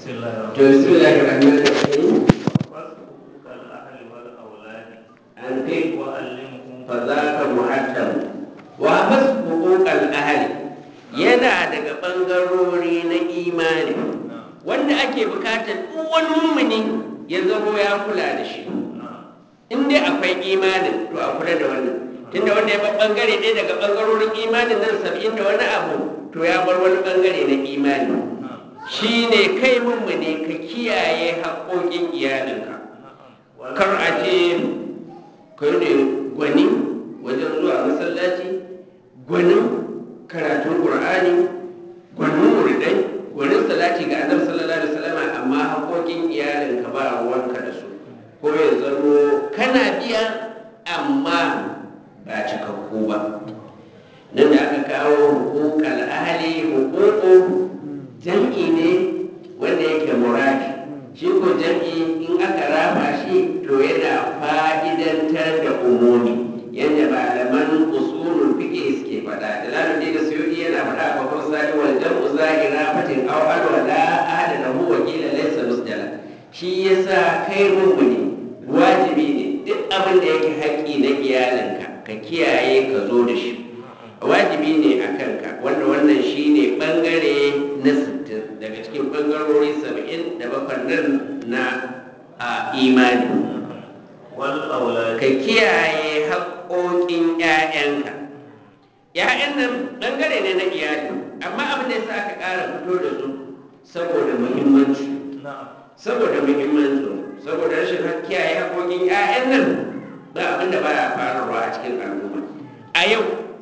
بسم الله الرحمن to bismillahir rahmanir rahim حقوق الأهل والأولاد an kai وعلمهم fa zaka muhattam wa bas huquqal ahli yana daga bangarori na imani wanda ake bukatar duk wani mumini ya zamo ya kula da shi in dai akwai imanin to a kula da wannan tunda wanda ya bar bangare ɗaya daga bangarorin imanin nan saba'in da wani abu to ya bar wani bangare na imani shine kai mummune ka kiyaye haƙoƙin iyalinka kar a ce kai ne gwani wajen zuwa masallaci gwanin karatun ƙur'ani gwanin muridai gwanin salati ga annabi sallallahu alaihi wasallam amma haƙoƙin iyalinka ba ruwanka da su ko ya zamo kana biya amma ba cikakku ba nan da aka kawo hukukal ahli hukuku jam'i ne wanda yake muradi shi ko jam'i in aka raba shi to yana fa'idantar da umumi yadda malaman usulul fiqh suke faɗa da lalubi da suyudi yana faɗa a babban sani wal jam'u zahira fatin aw alwala ahada lahu wa qila laysa musjala shi yasa kai mummuni wajibi ne duk abin da yake haƙƙi na iyalinka ka kiyaye ka zo da shi wajibi ne a kanka wanda wannan shi ne ɓangare na sittin daga cikin ɓangarori saba'in da bakwai nan na a imani والأولاد ka kiyaye haƙoƙin 'ya'yanka ‘ya'yan nan ɓangare ne na iyali amma abin da ya sa aka ƙara fito da su saboda muhimmanci نعم saboda muhimmanci saboda rashin kiyaye haƙoƙin 'ya'yan nan ba abin da baya faruwa a cikin al'umma a yau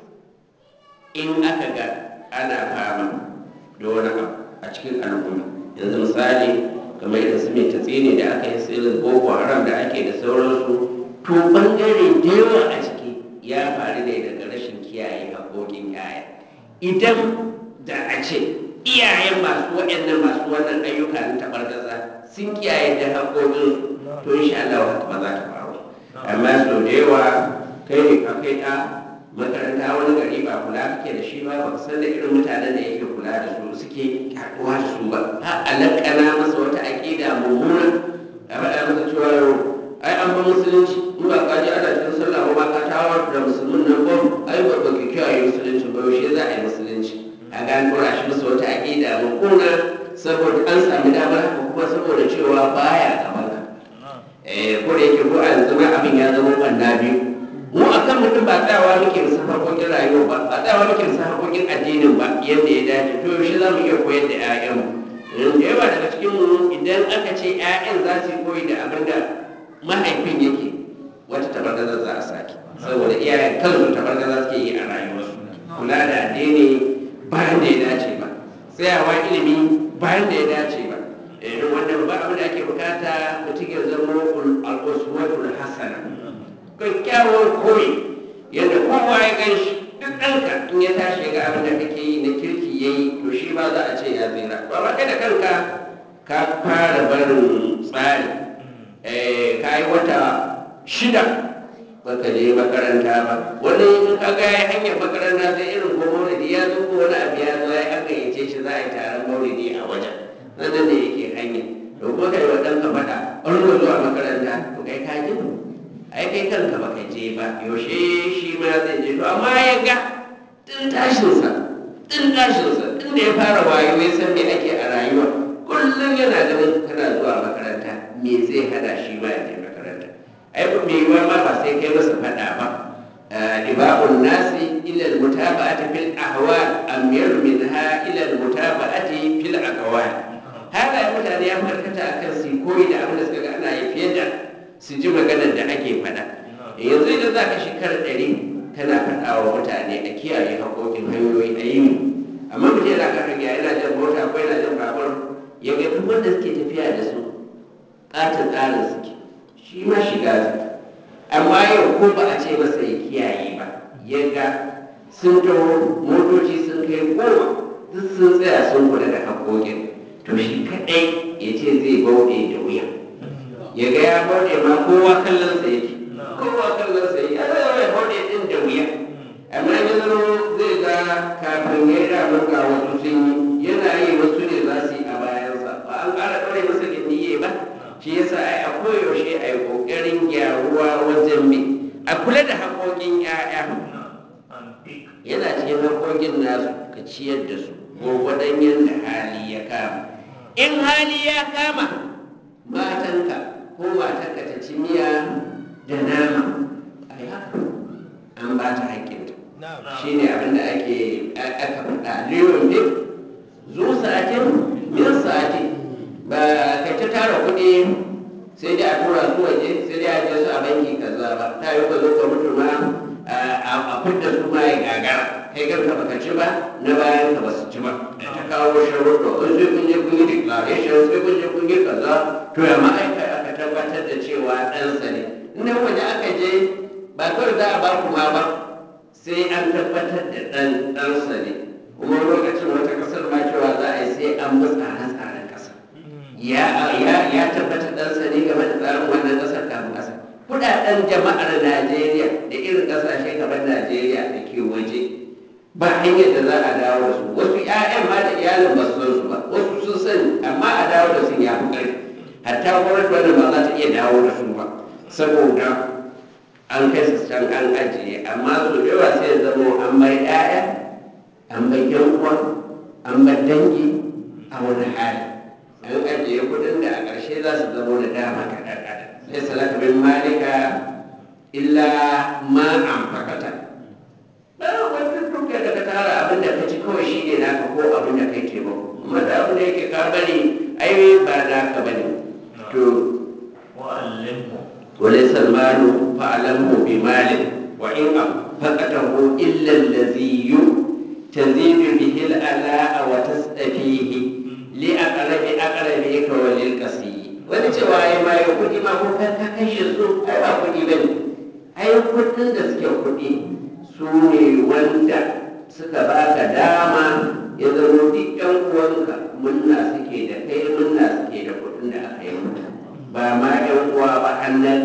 in aka ga ana fama da wani abu a cikin al'umma yanzu misali kamar irin su mai tatsini da aka yi tsirin boko haram da ake da sauransu to bangare da yawa a ciki ya faru ne daga rashin kiyaye haƙoƙin 'ya'ya idan da a ce iyayen masu waɗannan masu wannan ayyuka na taɓargaza sun kiyaye da haƙoƙinsu to insha Allah haka ba za ta faru amma sau da yawa kai ne ka kai ɗa makaranta wani gari ba kula kake da shi ba ba ka san da irin mutanen da yake kula da su suke haɗuwa da su ba har a laƙana masa wata aƙida mummuna a faɗa masa cewa yau ai an ba musulunci in ba ka ji ana cikin sallah ba ma ka tawar da musulmin nan ba ai ba ba ki kiyaye musulunci ba yaushe za a yi musulunci a ga an ɗora shi masa wata aƙida mummuna saboda an sami damar haka kuma saboda cewa baya gaban ka eh ko da yake ko a yanzu ma abin ya zama ɓanna biyu mu a kan mutum ba tsayawa muke musu harkokin rayuwa ba ba tsayawa muke musu harkokin addinin ba yadda ya dace to yaushe za mu iya koyar da 'ya'yanmu da yawa daga cikin mu idan aka ce 'ya'yan za su yi koyi da abin da mahaifin yake wata tabargaza za a sake saboda iyayen kansu tabargaza suke yi a rayuwarsu kula da addini bayan da ya dace ba tsayawa ilimi bayan da ya dace ba irin wannan ba abin da ake bukata mutum ya zama al'uswatul hasana kyakkyawan koyi yadda kowa ya gan shi duk ɗanka in ya tashi ga abin da kake yi na kirki ya yi to shi ba za a ce ya tsira ba ba kai da kanka ka fara barin tsari ka yi wata shida baka je makaranta ba wani in ka ga ya hanyar makaranta sai irin ko maulidi ya zo ko wani abu ya zo ya aka yace shi za a yi taron maulidi a wajen nan nan ne yake hanya to kuma kai wa ɗanka faɗa an zuwa makaranta to kai ka ji ai kai kanka baka je ba yaushe shi ma zai je to amma ya ga tun tashinsa tun tashinsa tun da ya fara wayo ya san me ake a rayuwa kullum yana ganin kana zuwa makaranta me zai hada shi ma ya je makaranta ai ba mai yiwuwa ma ba sai kai masa faɗa ba ibabun nasi ila almutaba'ati fil ahwal amyar minha ila almutaba'ati fil aqwal halayen mutane ya farkata akan su koyi da abin da suka ga ana yi fiye da su ji maganar da ake faɗa yanzu idan za ka shekara ɗari kana faɗa wa mutane a kiyaye haƙoƙin hanyoyi a yi amma mutum yana kan hanya yana jan mota ko yana jan babur ya ga duk wanda suke tafiya da su ƙatin tsarin suke shi ma shiga su amma yau ko ba a ce masa ya kiyaye ba ya ga sun taho motoci sun kai goma duk sun tsaya sun kula da haƙoƙin to shi kaɗai ya ce zai bauɗe da wuya ya ga ya bauɗe ma kowa kallon sa yake kowa kallon sa yake ana yawa ya bauɗe ɗin da wuya amma ya zama zai ga kafin ya yi damar ga wasu sun yi yana yi wasu ne za su yi a bayansa ba an ƙara ɗaure masa gindiye ba shi yasa ai a koyaushe a yi ƙoƙarin gyaruwa wajen bi a kula da haƙoƙin 'ya'ya an fik yana cikin haƙoƙin nasu ka ciyar da su gwargwadon yadda hali ya kama in hali ya kama matanka ko matanka ta ci miya da nama a yi haka an ba ta haƙƙinta shi ne abinda ake aka faɗa liyon ne zu sa'atin min sa'ati ba ka ta tara kuɗi sai dai a tura su waje sai dai a je su a banki kaza ba ta yi ka zo ka mutu ma a fidda su ma ya gagara kai kanka baka ci ba na bayan ka ba su ci ba ta kawo sharuɗa in sai kun je kun yi declaration sai kun je kun yi kaza to ya ma aika aka tabbatar da cewa ɗansa ne in waje aka je ba kawai za a ba ku ma ba sai an tabbatar da ɗan ɗansa ne kuma lokacin wata ƙasar ma cewa za a yi sai an bi tsare-tsaren ƙasa ya tabbatar ɗansa ne game da tsarin wannan ƙasar kafin ƙasa kuɗaɗen jama'ar najeriya da irin ƙasashe kamar najeriya da ke waje ba hanyar da za a dawo da su wasu 'ya'yan ma da iyalin ba su san su ba wasu sun sani amma a dawo da sun ya fi ƙarfi hatta gwamnati wannan ba za ta iya dawo da su ba saboda an kai su can an ajiye amma su da yawa sai ya zama an bai 'ya'ya an bai yan uwa an bai dangi a wani hali an ajiye kudin da a ƙarshe za su zama da dama ga ɗan adam sai salaka bin malika illa ma an fakata ba wani duka da ka tara abin da ka ci kawai shi ne naka ko abin da kai taimako amma da abin da yake ka bari ai ba naka bane to wa'allimhu وليس المال فاعلمه بمال وإن أنفقته إلا الذي تزيد به الألاء وتستفيه لأقرب أقربك وللقصي wani cewa ya ma ya kuɗi ma ko ka ka kashe su ai ba kuɗi ba ne ai kuɗin da suke kuɗi su ne wanda suka baka dama ya zama duk ƴan uwanka munna suke da kai munna suke da kuɗin da aka yi maka ba ma yan uwa ba hannun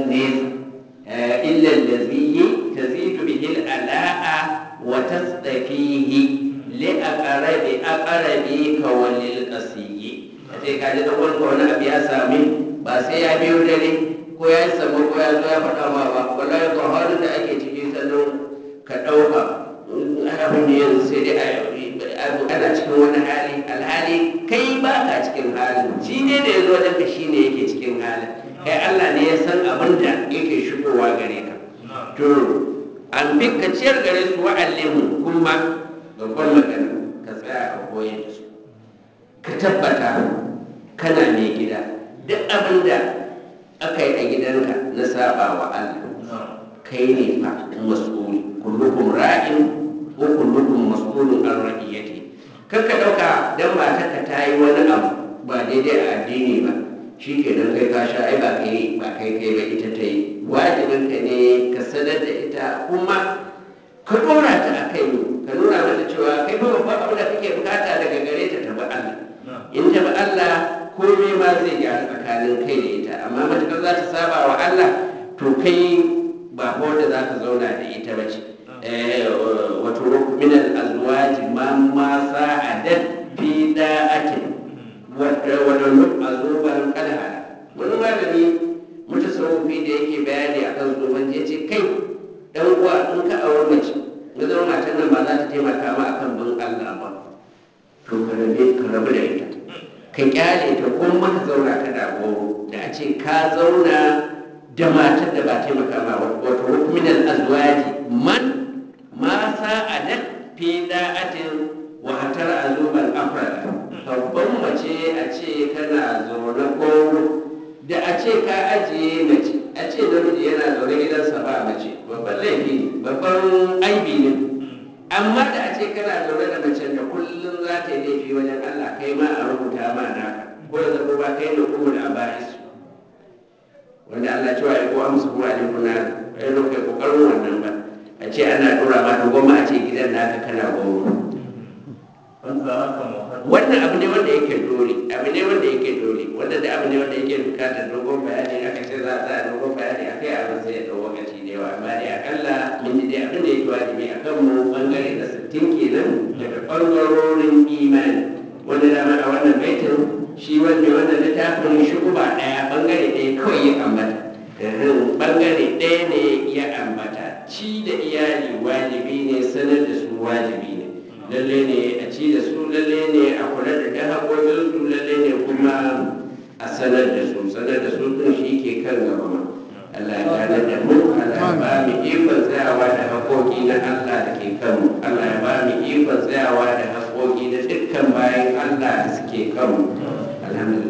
nesa illa allazi tazidu bihi ala'a wa tasdafihi li aqrabi aqrabi ka walil qasiyyi sai ka ji da wani wani abu ya sami ba sai ya biyo dare ko ya samu ko ya zo ya faɗa ma ba wallahi ga halin da ake ciki sannan ka ɗauka abin da yanzu sai dai ana cikin wani hali alhali kai ba ka cikin halin shi ne da ya zo wajen ka shi ne yake cikin halin kai Allah ne ya san abin da yake shigowa gare ka to an bi ka ciyar gare su wa'allimu kuma babban magana ka tsaya ka koyar da su ka tabbata kana mai gida duk abin da aka yi a gidanka na saba wa Allah kai ne fa mas'uli kullukum ra'in ko kullukum mas'ulun an ra'iyati kar ka dauka dan matarka ta yi wani abu ba daidai a addini ba shi ke nan kai ka sha ai ba kai ba kai kai ba ita ta yi wajibin ka ne ka sanar da ita kuma ka dora ta a kai ka nuna mata cewa kai ba babban abu da kake bukata daga gare ta ta bi Allah in ta bi Allah komai ma zai gyara tsakanin kai da ita amma matukar za ta saba wa Allah to kai ba wanda za ka zauna da ita ba ce wato min al-azwaj man ma sa'adat fi da'atin wa daluk azuban kalhala wani malami mutasawwifi da yake bayani akan zuban ya ce kai dan uwa in ka aure mace ga zama matan nan ba za ta taimaka ma akan bin Allah ba to ka rabe ka rabu da ita ka kyale ta kuma ka zauna ka da goro da a ce ka zauna da matar da ba taimaka ma wato min al-azwaji man ma sa'adat fi da'atin wa hatar azuban afrada babban mace a ce kana zaune goro da a ce ka ajiye mace a ce namiji yana zaune gidansa ba mace babban laifi ne babban aibi ne amma da a ce kana zaune da mace da kullum za ta yi laifi wajen Allah kai ma a rubuta ma naka ko ya zama ba kai da kuma da aba'isu wanda Allah cewa ya kowa musu kuma ne kuna ya zo kai kokarin wannan ba a ce ana dora ma to goma a ce gidan naka kana goma wanda haka muhammad wannan abu ne wanda yake dole abu ne wanda yake dole wanda da abu ne wanda yake bukatar dogon bayani aka ce za a sa dogon bayani a kai abin sai ya ɗau lokaci da yawa amma dai akalla mun ji dai abin da yake wajibi a kan mu bangare na sittin kenan daga ɓangarorin imani wanda dama a wannan baitin shi wanda wannan littafi littafin shukuba ɗaya bangare ɗaya kawai ya ambata Ehem, bangare ɗaya ne ya ambata ci da iyali wajibi ne sanar da su wajibi ne lalle ne a ci da su lalle ne a kula da ta haƙoƙin su lalle ne kuma a sanar da su sanar da su ɗin shi ke kan gaba ma Allah ya gane da mu Allah ya ba mu ikon tsayawa da haƙoƙi na Allah da ke kanmu Allah ya ba mu ikon tsayawa da haƙoƙi na dukkan bayan Allah da suke kanmu alhamdulillah